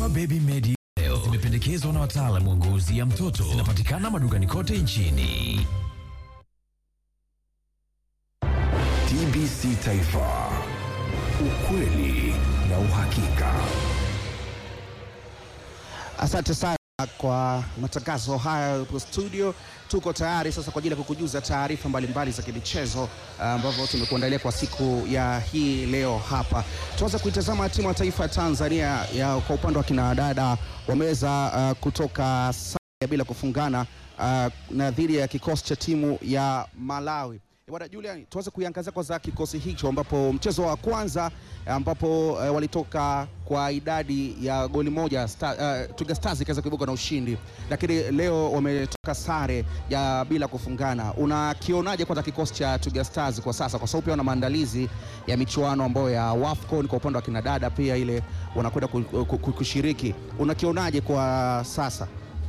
Dawa Baby Medi leo zimependekezwa na wataalamu wa ngozi ya mtoto. Zinapatikana madukani kote nchini. TBC Taifa, ukweli na uhakika. Asante sana kwa matangazo haya hapo studio. Tuko tayari sasa kwa ajili ya kukujuza taarifa mbalimbali za kimichezo ambavyo tumekuandalia kwa siku ya hii leo hapa. Tuanze kuitazama timu ya taifa ya Tanzania ya kwa upande wa kinadada wameweza uh, kutoka sare bila kufungana uh, na dhidi ya kikosi cha timu ya Malawi. Bwana Julian, tuanze kuiangazia kwanza kikosi hicho ambapo mchezo wa kwanza ambapo uh, walitoka kwa idadi ya goli moja Star, uh, Twiga Stars ikaweza kuibuka na ushindi, lakini leo wametoka sare ya bila kufungana. Unakionaje kwanza kikosi cha Twiga Stars kwa sasa, kwa sababu pia wana maandalizi ya michuano ambayo ya WAFCON kwa upande wa kinadada pia ile wanakwenda ku- ku- ku- kushiriki. Unakionaje kwa sasa?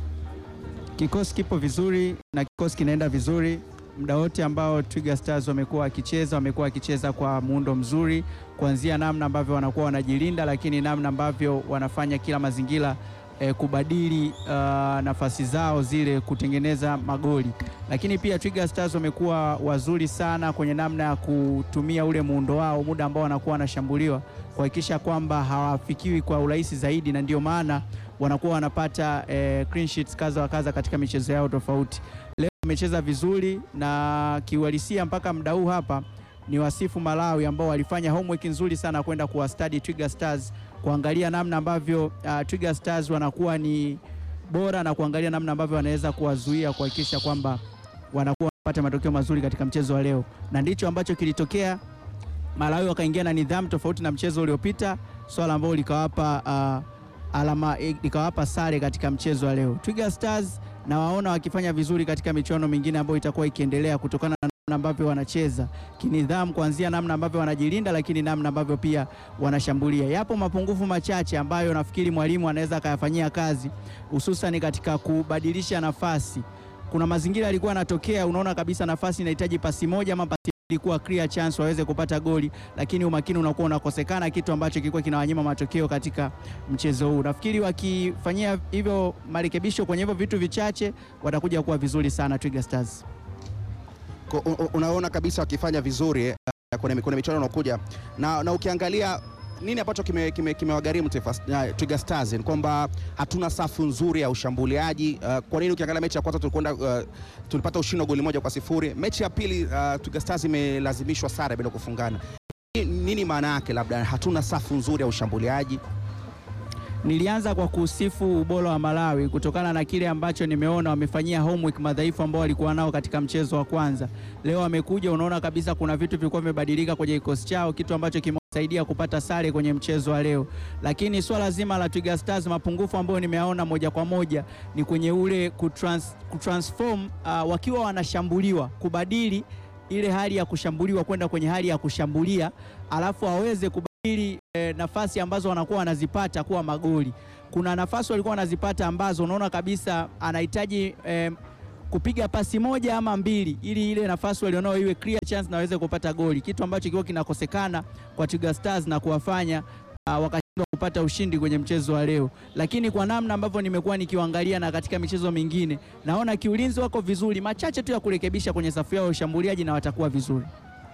Kikosi kipo vizuri na kikosi kinaenda vizuri muda wote ambao Twiga Stars wamekuwa wakicheza, wamekuwa wakicheza kwa muundo mzuri, kuanzia namna ambavyo wanakuwa wanajilinda, lakini namna ambavyo wanafanya kila mazingira eh, kubadili uh, nafasi zao zile kutengeneza magoli. Lakini pia Twiga Stars wamekuwa wazuri sana kwenye namna ya kutumia ule muundo wao muda ambao wanakuwa wanashambuliwa, kuhakikisha kwamba hawafikiwi kwa urahisi zaidi, na ndio maana wanakuwa wanapata eh, clean sheets kaza wa kaza katika michezo yao tofauti. Leo wamecheza vizuri na kiuhalisia mpaka muda huu hapa ni wasifu Malawi ambao walifanya homework nzuri sana kwenda kuwastadi Twiga Stars, kuangalia namna ambavyo uh, Twiga Stars wanakuwa ni bora na kuangalia namna ambavyo wanaweza kuwazuia kuhakikisha kwamba wanakuwa wanapata matokeo mazuri katika mchezo wa leo, na ndicho ambacho kilitokea. Malawi wakaingia na nidhamu tofauti na mchezo uliopita, swala ambalo likawapa uh, alama eh, likawapa sare katika mchezo wa leo. Twiga Stars na waona wakifanya vizuri katika michuano mingine ambayo itakuwa ikiendelea kutokana na namna ambavyo wanacheza kinidhamu, kuanzia namna ambavyo wanajilinda, lakini namna ambavyo pia wanashambulia. Yapo mapungufu machache ambayo nafikiri mwalimu anaweza akayafanyia kazi, hususan katika kubadilisha nafasi. Kuna mazingira yalikuwa yanatokea, unaona kabisa nafasi inahitaji pasi moja ama pasi ilikuwa clear chance waweze kupata goli, lakini umakini unakuwa unakosekana, kitu ambacho kilikuwa kinawanyima matokeo katika mchezo huu. Nafikiri wakifanyia hivyo marekebisho kwenye hivyo vitu vichache, watakuja kuwa vizuri sana Twiga Stars. Ko- u- u- unaona kabisa wakifanya vizuri eh, kwenye, kwenye michuano inayokuja na, na ukiangalia nini ambacho kimewagharimu kime, kimewagharimu Taifa uh, Twiga Stars ni kwamba hatuna safu nzuri ya ushambuliaji uh, kwa nini ukiangalia mechi ya kwanza tulikwenda uh, tulipata ushindi wa goli moja kwa sifuri mechi ya pili uh, Twiga Stars imelazimishwa sare bila kufungana Ni- nini maana yake labda hatuna safu nzuri ya ushambuliaji Nilianza kwa kusifu ubora wa Malawi kutokana na kile ambacho nimeona wamefanyia homework madhaifu ambao walikuwa nao katika mchezo wa kwanza. Leo wamekuja, unaona kabisa kuna vitu vilikuwa vimebadilika kwenye kikosi chao, kitu ambacho kimewasaidia kupata sare kwenye mchezo wa leo. Lakini swala zima la Twiga Stars, mapungufu ambayo nimeyaona moja kwa moja ni kwenye ule kutrans, kutransform uh, wakiwa wanashambuliwa kubadili ile hali ya kushambuliwa kwenda kwenye hali ya kushambulia, alafu waweze kubadili eh, nafasi ambazo wanakuwa wanazipata kuwa magoli. Kuna nafasi walikuwa wanazipata ambazo unaona kabisa anahitaji eh, kupiga pasi moja ama mbili ili ile nafasi walionao iwe clear chance na waweze kupata goli, kitu ambacho kilikuwa kinakosekana kwa Twiga Stars na kuwafanya uh, wakashindwa kupata ushindi kwenye mchezo wa leo. Lakini kwa namna ambavyo nimekuwa nikiwaangalia na katika michezo mingine, naona kiulinzi wako vizuri, machache tu ya kurekebisha kwenye safu yao ya ushambuliaji na watakuwa vizuri.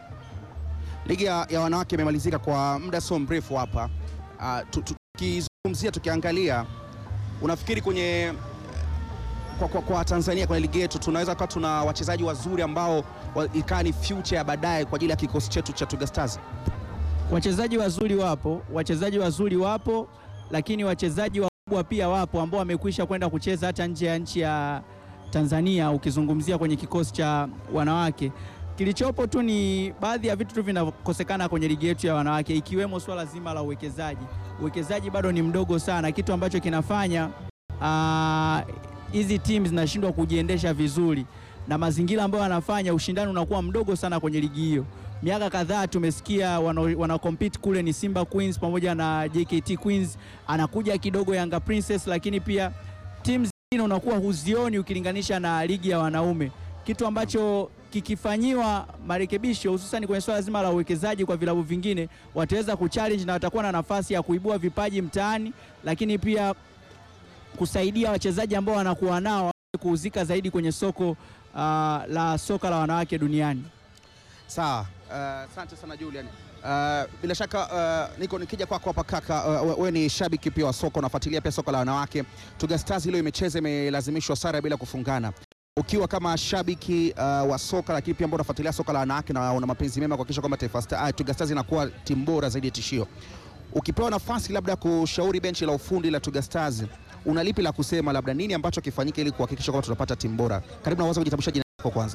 Ligi ya, ya wanawake imemalizika kwa muda sio mrefu hapa. Uh, tu- tu- tukizungumzia tukiangalia, unafikiri kwenye kwa, kwa, kwa Tanzania kwenye ligi yetu tunaweza kuwa tuna wachezaji wazuri ambao wa- ikawa ni future ya baadaye kwa ajili ya kikosi chetu cha Twiga Stars? Wachezaji wazuri wapo, wachezaji wazuri wapo, lakini wachezaji wakubwa pia wapo ambao wamekwisha kwenda kucheza hata nje ya nchi ya Tanzania, ukizungumzia kwenye kikosi cha wanawake. Kilichopo tu ni baadhi ya vitu tu vinakosekana kwenye ligi yetu ya wanawake, ikiwemo swala zima la uwekezaji. Uwekezaji bado ni mdogo sana, kitu ambacho kinafanya ah, hizi timu zinashindwa kujiendesha vizuri, na mazingira ambayo wanafanya ushindani unakuwa mdogo sana kwenye ligi hiyo. Miaka kadhaa tumesikia wana, wana compete kule ni Simba Queens pamoja na JKT Queens, anakuja kidogo Yanga Princess, lakini pia timu zingine unakuwa huzioni ukilinganisha na ligi ya wanaume. kitu ambacho kikifanyiwa marekebisho hususan kwenye swala zima la uwekezaji kwa vilabu vingine, wataweza kuchallenge na watakuwa na nafasi ya kuibua vipaji mtaani, lakini pia kusaidia wachezaji ambao wanakuwa nao waweze kuhusika zaidi kwenye soko ah, la soka la wanawake duniani. Sawa, uh, asante sana Julian. Uh, bila shaka uh, niko nikija kwako hapa kaka, uh, we- we ni shabiki pia wa soka, unafuatilia pia soka la wanawake. Twiga Stars leo imecheza imelazimishwa sare bila kufungana. Ukiwa kama shabiki uh, wa soka lakini pia ambao unafuatilia soka la wanawake na una mapenzi mema kuhakikisha kwamba Taifa Star, uh, Twiga Stars inakuwa timu bora zaidi ya tishio, ukipewa nafasi labda kushauri benchi la ufundi la Twiga Stars, una lipi la kusema, labda nini ambacho kifanyike ili kuhakikisha kwamba tunapata timu bora? Karibu na uweze kujitambulisha jina lako kwanza.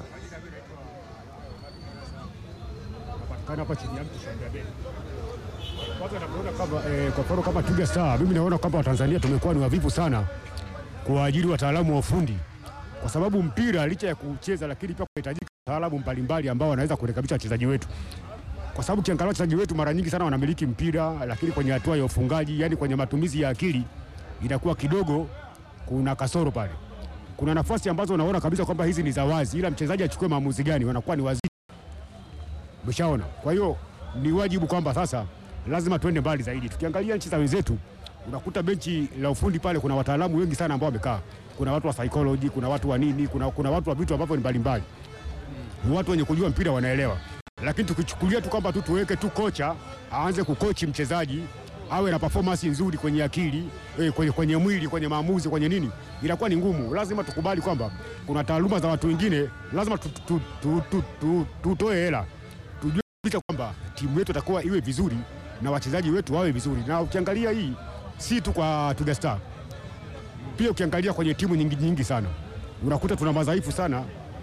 Kana hapa chini yangu tushangaa bei. Kwanza namuona kama eh, kwa mfano kama Twiga Star, mimi naona kwamba Watanzania tumekuwa ni wavivu sana kuwaajiri wataalamu wa ufundi, kwa sababu mpira licha ya kucheza, lakini pia kunahitajika wataalamu mbalimbali ambao wanaweza kurekebisha wachezaji wetu, kwa sababu kiangalia wachezaji wetu mara nyingi sana wanamiliki mpira, lakini kwenye hatua ya ufungaji, yani kwenye matumizi ya akili inakuwa kidogo kuna kasoro pale. Kuna nafasi ambazo unaona kabisa kwamba hizi ni za wazi, ila mchezaji achukue maamuzi gani, wanakuwa ni wazi Umeshaona? Kwa hiyo ni wajibu kwamba sasa lazima tuende mbali zaidi. Tukiangalia nchi za wenzetu, unakuta benchi la ufundi pale kuna wataalamu wengi sana ambao wamekaa. Kuna watu wa psychology, kuna watu wa nini, kuna, kuna watu wa vitu ambavyo ni mbalimbali. Ni watu wenye kujua mpira wanaelewa. Lakini tukichukulia tu kwamba tu tuweke tu kocha aanze kukochi mchezaji awe na performance nzuri kwenye akili eh, kwenye, kwenye mwili kwenye maamuzi kwenye nini, inakuwa ni ngumu. Lazima tukubali kwamba kuna taaluma za watu wengine, lazima tutoe tu, tu, tu, tu, tutoe hela tujue kabisa kwamba timu yetu itakuwa iwe vizuri na wachezaji wetu wawe vizuri. Na ukiangalia hii si tu kwa Twiga Star, pia ukiangalia kwenye timu nyingi nyingi sana unakuta tuna madhaifu sana,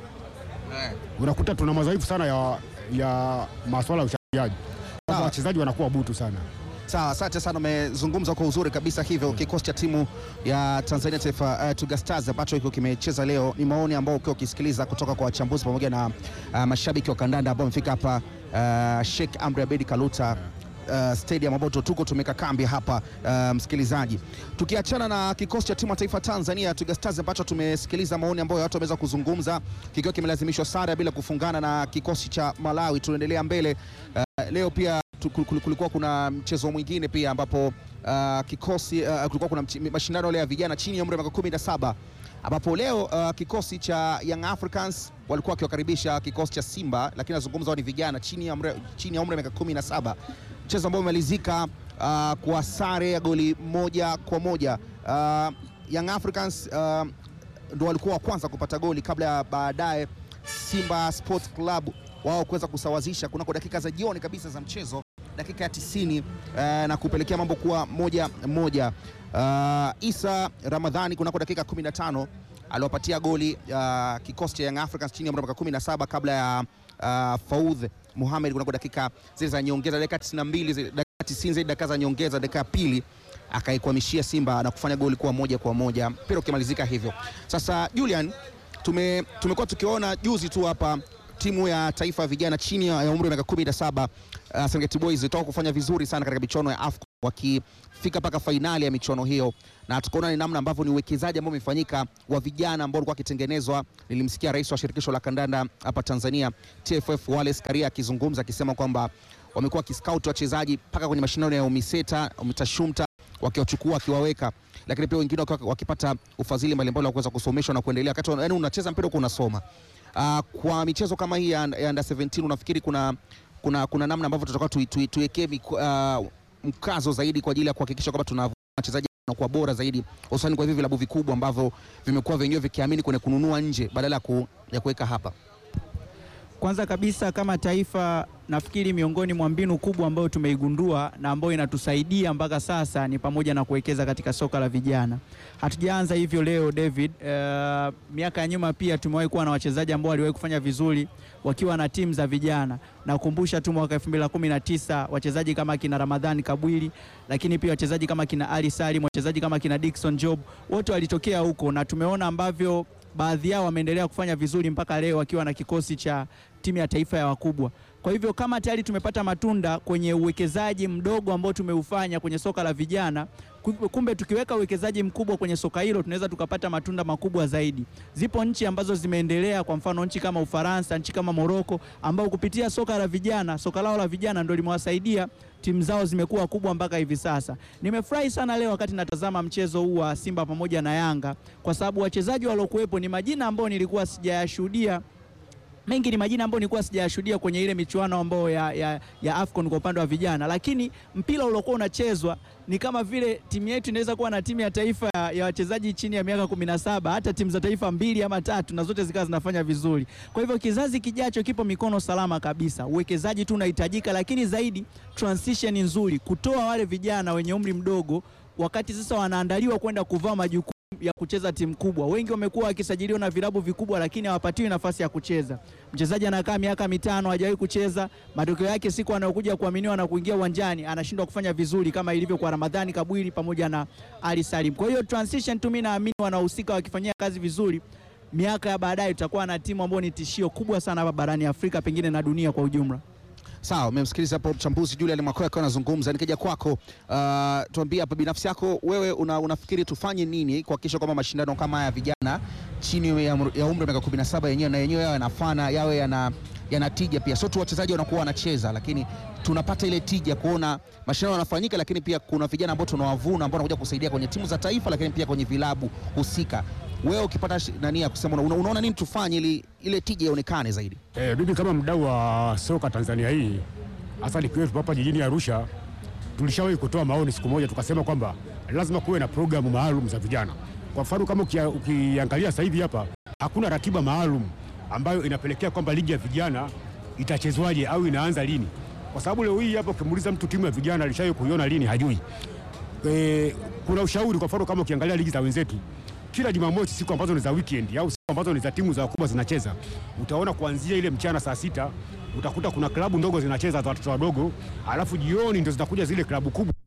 unakuta tuna madhaifu sana ya, ya masuala ya ushambuliaji, kwamba Sawa. wachezaji wanakuwa butu sana. Sawa, asante sana, umezungumza kwa uzuri kabisa. Hivyo kikosi cha timu ya Tanzania Taifa uh, Twiga Stars ambacho hiko kimecheza leo, ni maoni ambao ukiwa ukisikiliza kutoka kwa wachambuzi pamoja na uh, mashabiki wa kandanda ambao wamefika hapa uh, Sheikh Amri Abedi Kaluta Uh, stadium ambapo tuko tumeka kambi hapa uh, msikilizaji, tukiachana na kikosi cha timu ya taifa Tanzania Twiga Stars ambacho tumesikiliza maoni ambayo watu wameweza kuzungumza kikiwa kimelazimishwa sare bila kufungana na kikosi cha Malawi. Tunaendelea mbele uh, leo pia tu- kul- kul- kulikuwa kuna mchezo mwingine pia ambapo uh, kikosi uh, kulikuwa kuna mchi- mashindano yale ya vijana chini ya umri wa miaka 17 ambapo leo uh, kikosi cha Young Africans walikuwa wakiwakaribisha kikosi cha Simba, lakini nazungumza wao ni vijana chini ya umri chini ya umri wa miaka 17, mchezo ambao umemalizika uh, kwa sare ya goli moja kwa moja. Uh, Young Africans uh, ndo walikuwa wa kwanza kupata goli kabla ya baadaye Simba Sports Club wao kuweza kusawazisha kunako dakika za jioni kabisa za mchezo, dakika ya 90 eh, na kupelekea mambo kuwa moja moja. Uh, Isa Ramadhani kunako dakika 15 aliwapatia goli uh, kikosi cha Young Africans chini ya umri wa miaka 17 kabla ya uh, Faudh Mohamed kunako dakika zile za nyongeza, dakika 92 zile- dakika 90 zile dakika za nyongeza, dakika ya pili akaikwamishia Simba na kufanya goli kuwa moja kwa moja, mpira ukimalizika hivyo. Sasa Julian, tume tumekuwa tukiona juzi tu hapa timu ya taifa ya vijana chini ya umri wa miaka 17 uh, Serengeti Boys ilitoka kufanya vizuri sana katika michuano ya AFCON wakifika mpaka fainali ya michuano hiyo, na tukaona ni namna ambavyo ni uwekezaji ambao umefanyika wa vijana ambao walikuwa wakitengenezwa. Nilimsikia rais wa shirikisho la kandanda hapa Tanzania TFF Wallace Karia akizungumza akisema kwamba wamekuwa wakiscout wachezaji mpaka kwenye mashindano ya UMISETA, UMITASHUMTA wakiwachukua wakiwaweka, lakini pia wengine wakiwa wakipata ufadhili mbalimbali wa kuweza kusomeshwa na kuendelea wakati wana- yaani unacheza mpira huko unasoma. Uh, kwa michezo kama hii ya, ya under 17 unafikiri kuna, kuna, kuna namna ambavyo tutakuwa tuiwekee tui, tuiwekee miku- uh, mkazo zaidi kwa ajili ya kuhakikisha kwamba tuna wachezaji wanakuwa bora zaidi hususani kwa hivi vilabu vikubwa ambavyo vimekuwa vyenyewe vikiamini kwenye kununua nje badala ya ku- ya kuweka hapa. Kwanza kabisa kama taifa, nafikiri miongoni mwa mbinu kubwa ambayo tumeigundua na ambayo inatusaidia mpaka sasa ni pamoja na kuwekeza katika soka la vijana. Hatujaanza hivyo leo David. Uh, miaka ya nyuma pia tumewahi kuwa na wachezaji ambao waliwahi kufanya vizuri wakiwa na timu za vijana. Nakumbusha tu mwaka 2019 wachezaji kama kina Ramadhani Kabwili, lakini pia wachezaji kama kina Ali Salim, wachezaji kama kina Dickson Job, wote walitokea huko na tumeona ambavyo baadhi yao wameendelea kufanya vizuri mpaka leo wakiwa na kikosi cha timu ya taifa ya wakubwa. Kwa hivyo kama tayari tumepata matunda kwenye uwekezaji mdogo ambao tumeufanya kwenye soka la vijana, Ku- Kumbe tukiweka uwekezaji mkubwa kwenye soka hilo tunaweza tukapata matunda makubwa zaidi. Zipo nchi ambazo zimeendelea, kwa mfano nchi kama Ufaransa, nchi kama Moroko, ambao kupitia soka la vijana, soka lao la vijana ndio limewasaidia timu zao zimekuwa kubwa mpaka hivi sasa. Nimefurahi sana leo wakati natazama mchezo huu wa Simba pamoja na Yanga, kwa sababu wachezaji waliokuwepo ni majina ambao nilikuwa sijayashuhudia mengi ni majina ambayo nilikuwa sijayashuhudia kwenye ile michuano ambayo ya, ya, ya AFCON kwa upande wa vijana, lakini mpira uliokuwa unachezwa ni kama vile timu yetu inaweza kuwa na timu ya taifa ya, ya wachezaji chini ya miaka 17 hata timu za taifa mbili ama tatu na zote zikawa zinafanya vizuri. Kwa hivyo kizazi kijacho kipo mikono salama kabisa. Uwekezaji tu unahitajika, lakini zaidi transition nzuri, kutoa wale vijana wenye umri mdogo wakati sasa wanaandaliwa kwenda kuvaa majukumu ya kucheza timu kubwa. Wengi wamekuwa wakisajiliwa na vilabu vikubwa, lakini hawapatiwi nafasi ya kucheza. Mchezaji anakaa miaka mitano hajawahi kucheza, matokeo yake siku anayokuja kuaminiwa na kuingia uwanjani anashindwa kufanya vizuri kama ilivyo kwa Ramadhani Kabwili pamoja na Ali Salim. Kwa hiyo transition tu, mimi naamini wanahusika wakifanyia kazi vizuri, miaka ya baadaye tutakuwa na timu ambayo ni tishio kubwa sana hapa barani Afrika, pengine na dunia kwa ujumla. Sawa, umemsikiliza hapo mchambuzi Julian Makoa akiwa anazungumza. Nikija kwako, uh, tuambie hapa binafsi yako wewe una, unafikiri tufanye nini kuhakikisha kwamba mashindano kama haya ya vijana chini ya, ya umri wa miaka 17 yenyewe na yenyewe yawe yanafana yawe yana yana tija pia, sio tu wachezaji wanakuwa wanacheza, lakini tunapata ile tija kuona mashindano yanafanyika, lakini pia kuna vijana ambao tunawavuna ambao wanakuja kusaidia kwenye timu za taifa, lakini pia kwenye vilabu husika. Wewe ukipata shi- nani ya kusema una, unaona nini tufanye ili ile tija ionekane zaidi? Eh, mimi kama mdau wa soka Tanzania hii hasa nikiwepo hapa jijini Arusha, tulishawahi kutoa maoni siku moja, tukasema kwamba lazima kuwe na programu maalum za vijana. Kwa mfano kama ukia- ukiangalia sasa hivi hapa hakuna ratiba maalum ambayo inapelekea kwamba ligi ya vijana itachezwaje au inaanza lini, kwa sababu leo hii hapa ukimuuliza mtu timu ya vijana alishawahi kuiona lini, hajui. E, kuna ushauri kwa mfano kama ukiangalia ligi za wenzetu kila Jumamosi siku ambazo ni za weekend au siku ambazo ni za timu za wakubwa zinacheza, utaona kuanzia ile mchana saa sita utakuta kuna klabu ndogo zinacheza za watoto wadogo, alafu jioni ndio zinakuja zile klabu kubwa